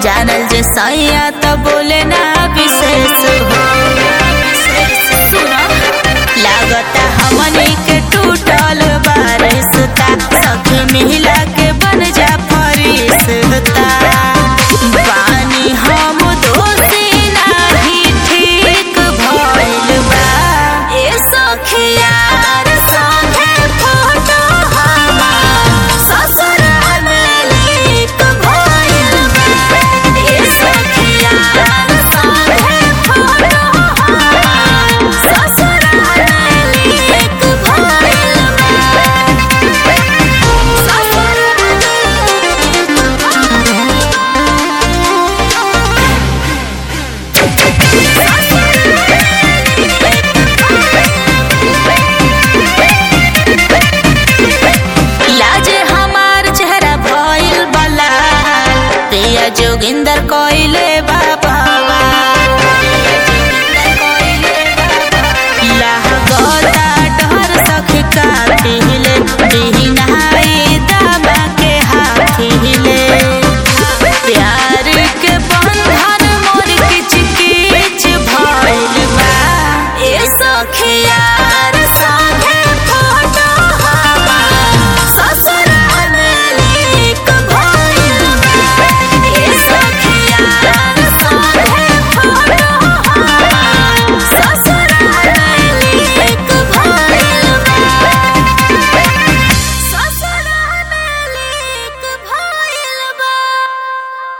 जानल जे सैया तो बोले ना विशेष हो सुनो लागता हमनी के टूटल बारिशता सखी मिला के बन जा फरिश्ता पानी हम दोषी नाही ठीक भइल बा ए सखिया संगे फोटो हमार ससुराल में लीक भइल बा ए सखिया संगे फोटो हमार ससुराल में लीक भइल बा लाजे हमार चेहरा भइल बला प्रिया जोगिंदर कोई